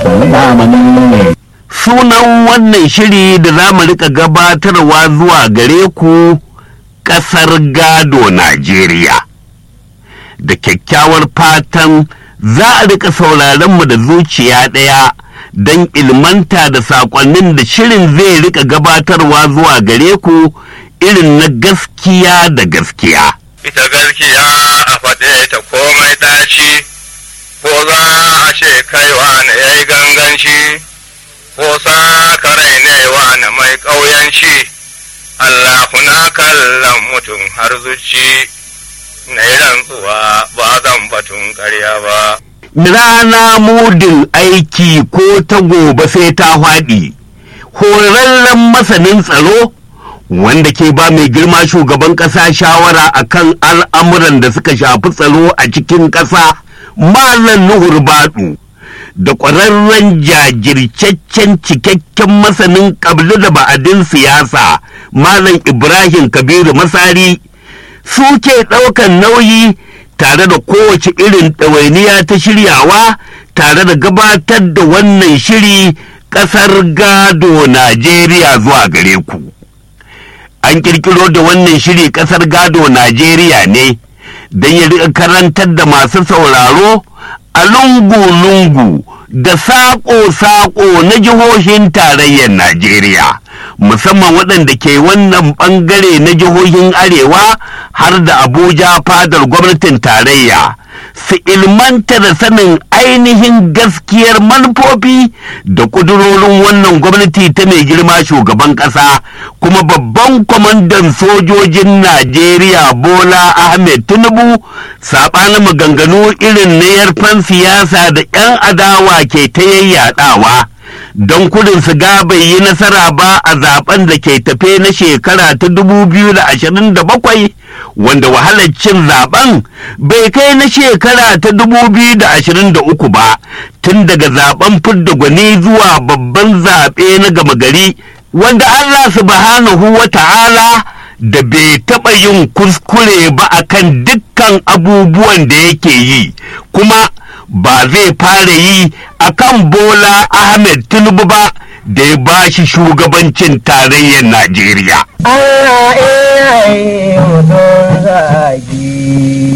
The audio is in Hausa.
zamani Sunan wannan shiri da za mu rika gabatarwa zuwa gare ku ƙasar gado Najeriya. Da kyakkyawar fatan za a rika sauraronmu da zuciya ɗaya don ilmanta da saƙonnin da shirin zai rika gabatarwa zuwa gare ku irin na gaskiya da gaskiya. ita gaskiya a faɗe ta komai ɗaci, ko za a ce kaiwa na ya yi ganganci, ko sa karai ne wa na mai ƙauyanci, Allah kuna kallon mutum har zuci, na yi rantsuwa ba zan batun ƙarya ba. rana mudin aiki ko ta gobe sai ta faɗi horarren masanin tsaro wanda ke ba mai girma shugaban ƙasa shawara akan al'amuran da suka shafi tsaro a cikin ƙasa malam nuhur baɗu da ƙwararren jajircaccen cikakken masanin ƙablu da ba'adin siyasa malam ibrahim kabiru masari suke ɗaukan nauyi tare da kowace irin ɗawainiya ta shiryawa tare da gabatar da wannan shiri ƙasar gado Najeriya zuwa gare ku. An ƙirƙiro da wannan shiri ƙasar gado Najeriya ne don ya riƙa karantar da masu sauraro a lungu-lungu da saƙo-saƙo na jihohin tarayyar Najeriya. musamman waɗanda ke wannan ɓangare na jihohin arewa har da abuja fadar gwamnatin tarayya su ilmanta da sanin ainihin gaskiyar manufofi da ƙudurorin wannan gwamnati ta mai girma shugaban ƙasa kuma babban kwamandan sojojin najeriya bola ahmed tinubu saɓanin maganganu irin na yarfan siyasa da 'yan adawa ke ta yayyadawa don kudin su ga bai yi nasara ba a zaben da ke tafe na shekara ta 2027 wanda wahalar cin zaben bai kai na shekara ta 2023 ba tun daga zaben fidda gwani zuwa babban zaɓe na gama gari wanda Allah subhanahu wa ta'ala da bai taɓa yin kuskure ba akan dukkan abubuwan da yake yi kuma ba zai fara yi a kan Bola Ahmed Tinubu ba da ya ba shi shugabancin tarayyar Najeriya. Allah iya yi mutum zagi